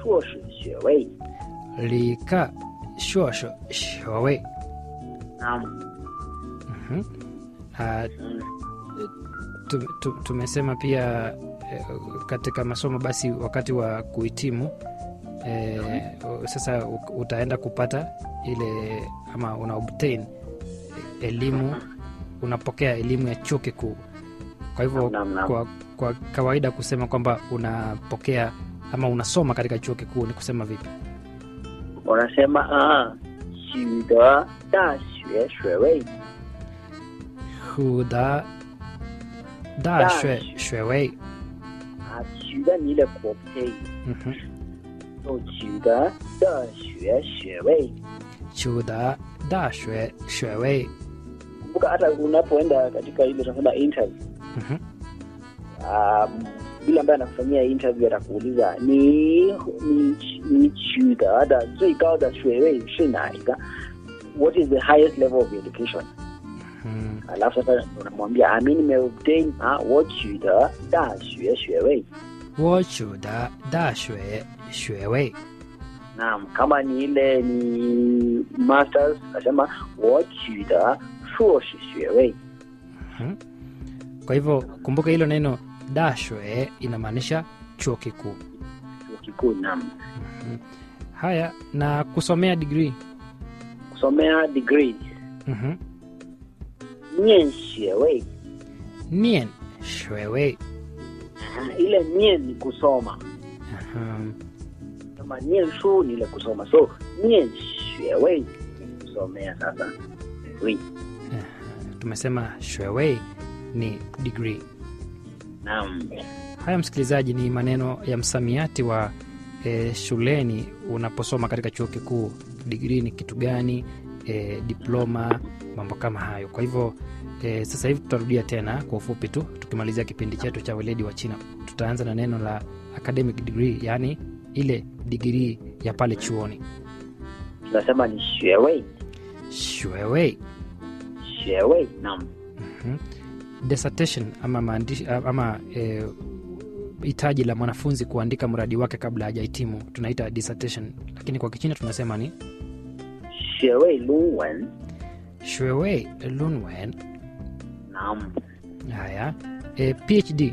硕士学位。 理科硕士学位 Naam. Mhm. Ah, Mm. tu- tu- tumesema pia eh, katika masomo basi wakati wa kuhitimu eh, sasa u- utaenda kupata ile ama una obtain elimu unapokea elimu ya chuo kikuu kwa hivyo Naam, naam. kwa, kwa kawaida kusema kwamba unapokea ama unasoma katika chuo kikuu ni kusema vipi Wanasema ah, 取得大学学位。 huda 大大学学学位啊，取得你的国配， Mhm. 就取得的学学位。 chuda 大学学位 Kumbuka hata unapoenda katika ile tunasema interview Mhm. um, yule ambaye anakufanyia interview atakuuliza ni ni ni 取得的最高的学位是哪一个？What is the highest level of education？ Mhm. alafu sasa unamwambia ah, mi nimeobtain ah, 我取得大学学位。 我取得大学学位。 Naam, kama ni ile ni masters nasema 我取得硕士学位。 Mhm. Kwa hivyo kumbuka hilo neno dashwe inamaanisha chuo kikuu. chuo kikuu. Naam, Mhm. Haya, na kusomea digrii kusomea degree Mhm. 念学位 nien shwewe. Aha, ile nien ni kusoma Mhm. kama nien shu ni ile kusoma so nien 学位 ni kusomea sasa degree. Tumesema shwewe ni digrii. Naam, Haya msikilizaji, ni maneno ya msamiati wa e, shuleni unaposoma katika chuo kikuu. Digrii ni kitu gani? E, diploma, mambo kama hayo. Kwa hivyo e, sasa hivi tutarudia tena kwa ufupi tu, tukimalizia kipindi chetu cha weledi wa China. Tutaanza na neno la academic degree, yaani ile digrii ya pale chuoni. tunasema ni 学位 Shwewe. 学位 naam Mhm. dissertation ama maandishi ama e, hitaji la mwanafunzi kuandika mradi wake kabla hajahitimu tunaita dissertation, lakini kwa Kichina tunasema ni 学位论文 shwewe lunwen. naam Haya, e, PhD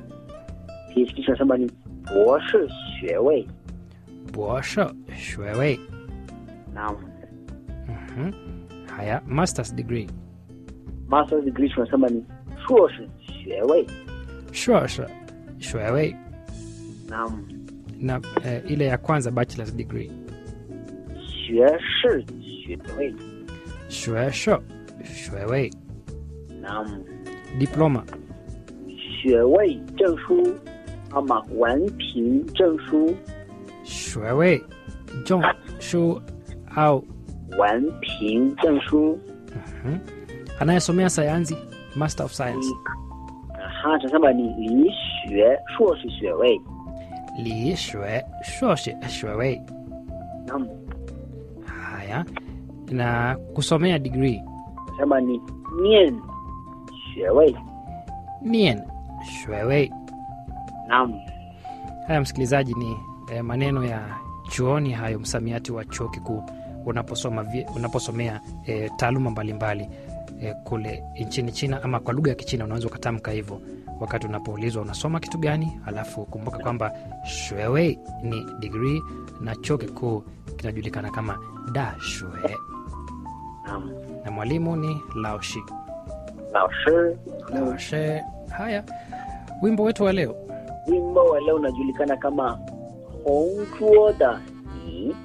PhD tunasema ni 博士学位 bosho shwewe. naam Mhm. Haya, masters degree master's degree tunasema ni 硕士学位 shosho shwewe, naam na e, ile ya kwanza bachelor's degree 学士学位 shwesho shwewe. naam Diploma 学位证书ama 文凭证书 shwewe jong shu au 文凭证书 Mhm. anayesomea sayansi master of science 你aha tunasema ni 理学硕士学位 li shwe shoshe shwewe. naam Haya, na kusomea degree tunasema ni 念学位 nien shwewe. naam Haya msikilizaji, ni eh, maneno ya chuoni hayo, msamiati wa chuo kikuu unaposoma vi- unaposomea eh, taaluma mbalimbali eh, kule nchini China ama kwa lugha ya Kichina unaweza ukatamka hivyo wakati unapoulizwa unasoma kitu gani. Alafu kumbuka kwamba shwewe ni degree na chuo kikuu kinajulikana kama da shue naam na mwalimu ni laoshi 老师 laoshe. Haya, wimbo wetu wa leo wimbo wa leo unajulikana kama 红桌的你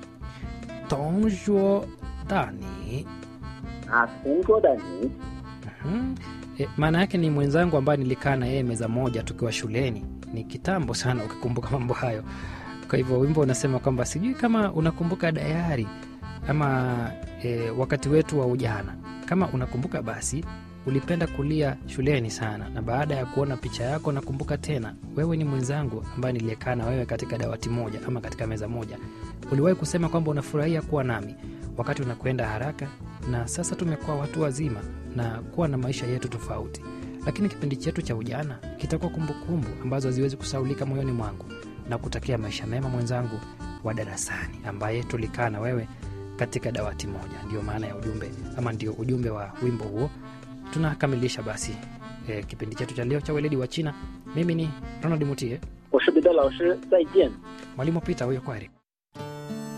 tongjuo dani 啊，同桌的你 Mhm. E, maana yake ni mwenzangu ambaye nilikaa na yeye meza moja tukiwa shuleni. Ni kitambo sana ukikumbuka mambo hayo. Kwa hivyo wimbo unasema kwamba sijui kama unakumbuka dayari ama e, wakati wetu wa ujana. Kama unakumbuka basi ulipenda kulia shuleni sana, na baada ya kuona picha yako nakumbuka tena, wewe ni mwenzangu ambaye niliyekaa na wewe katika dawati moja ama katika meza moja. Uliwahi kusema kwamba unafurahia kuwa nami wakati unakwenda haraka, na sasa tumekuwa watu wazima na kuwa na maisha yetu tofauti, lakini kipindi chetu cha ujana kitakuwa kumbukumbu ambazo haziwezi kusaulika moyoni mwangu na kutakia maisha mema mwenzangu, wa darasani ambaye tulikaa na wewe katika dawati moja. Ndio maana ya ujumbe ama ndio ujumbe wa wimbo huo. Tunakamilisha basi e, kipindi chetu cha leo cha weledi wa China. Mimi ni Ronald Mutie, 我是彼得老师，再见。 mwalimu Peter huyo, kwaheri.